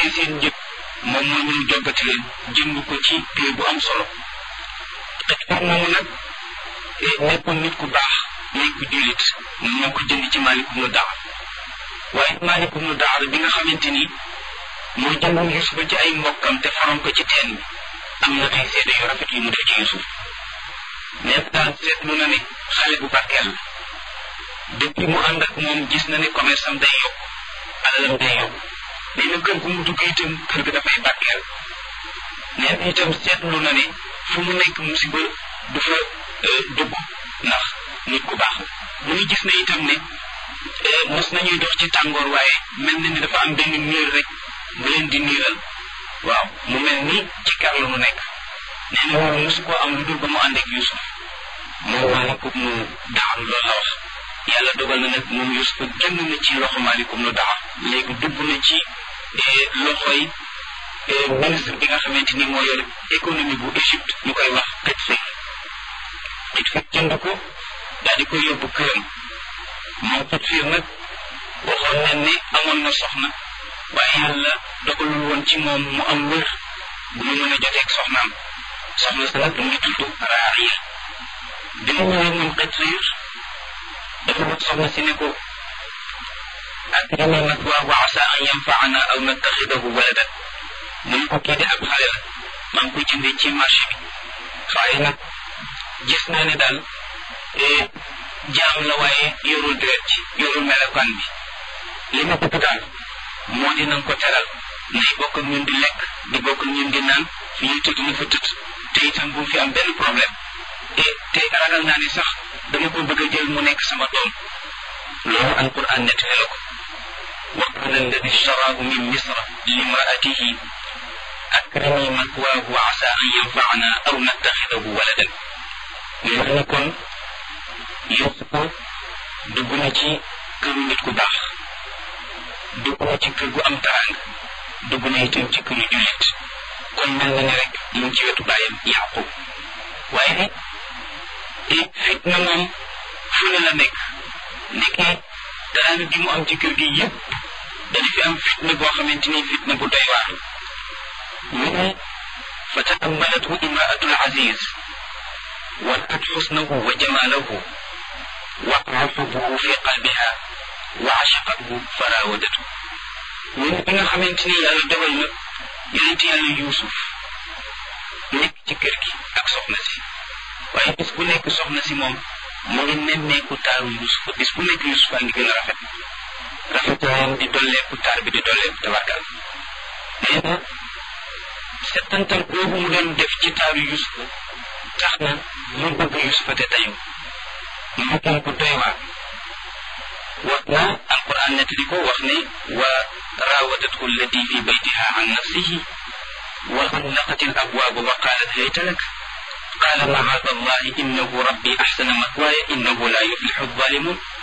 fayee seen njëg moom moo ñëw joggati leen jënd ko ci prix bu am solo xëy moomu nag nekkoon nit ku baax nekk jullit moo ko jënd ci Maalik ibnu Daar waaye Maalik ibnu Daar bi nga xamante ni moo jëndoon Yuusuf ci ay mbokkam te faroon ko ci teen bi am na ay seede yu rafet yu mu def ci Yuusuf nekk daal seetlu na ne xale bu barkeel la depuis mu ànd ak moom gis na ne commerce am day yokk alalam day yokk nee na kër gu mu dugg itam kër ga dafay barkeel nee na itam seetlu na ne fu mu nekk musiba du fa dugg ndax nit ku baax la mu ngi gis ne itam ne mos nañuy dox ci tàngoor waaye mel na ni dafa am benn niir rek bu leen di niiral waaw mu mel ni ci kar la mu nekk nee na loolu mosu koo am lu dul ba mu ànd ak Yuusuf moom Maalikum nu Daar loolu la wax yàlla dogal na nag moom Yuusuf génn na ci loxo Maalikum nu Daar léegi dugg na ci loxoy ministre bi nga xamante ni moo yor économie bu Égypte ñu koy wax Qutfir Qutfir jënd ko daal di koy yóbbu këram moom Qutfir nag waxoon nañ ne amoon na soxna waaye yàlla dogalul woon ci moom mu am wër bu mu mën a joteeg soxnaam soxna sa nag mu ngi tudd Raariya bi mu ñëwee moom Qutfir dafa wax soxna si ne ko akrimi mathwaahu wa asa an yanfaana aw nattaxidahu waladan mu ne ko kii de ab xale la maa ngi koy jëndee ci marché bi waaye nag gis naa ne daal jaam la waaye yorul deret ci yorul melokaan bi li ma bëgg daal moo di nañ ko teral nay bokk ak ñun di lekk di bokk ak ñun di naan fi ñuy tëdd na fa tëdd te itam bu fi am benn problème te te ragal naa ne sax dama ko bëgg a jël mu nekk sama doom loolu alquran nettali la ko wa qala alladi ishtaraahu min misra limraatihi akrimi mathwaahu wa asa an yanfaana aw nattaxidahu waladan mais wax na kon Yuusufa dugg na ci këru nit ku baax dugg na ci kër gu am taraanga dugg na itam ci këru jullit kon mel na ne rek mu ngi ci wetu bàyyam Yaqub waaye fitna moom fu ne la nekk nekkee taraanga gi mu am ci kër gi yëpp dana fi am fitna boo xamante ni fitna bu doy waar mu ne fa taammalathu imraatul aziz ورأت حسنه وجماله وقع حبه في قلبها وعشقته فراودته من بيغا خامتيني يالا دوgal na yonent yàlla yuusuf nekk ci kër gi ak soxna si waaye bis bu nekk soxna si moom mu ngi nemmeeku taaru yuusuf bis bu nekk yuusuf a ngi gën a rafet rafetaayam di dolleeku taar bi di dolleeku tabarkal nee na settantal boobu mu doon def ci taaru yuusuf tax na mu bëgg yusufa te tayu mu gën ko doy waar wax na alquran nettali ko wax ne wa raawadathu allati fi baytiha an nafsihi wa xallaqat al abwaaba wa qaalat hayta lak qaala macaada allahi innahu rabbi axsana mathwaaya innahu la yuflixu alzalimun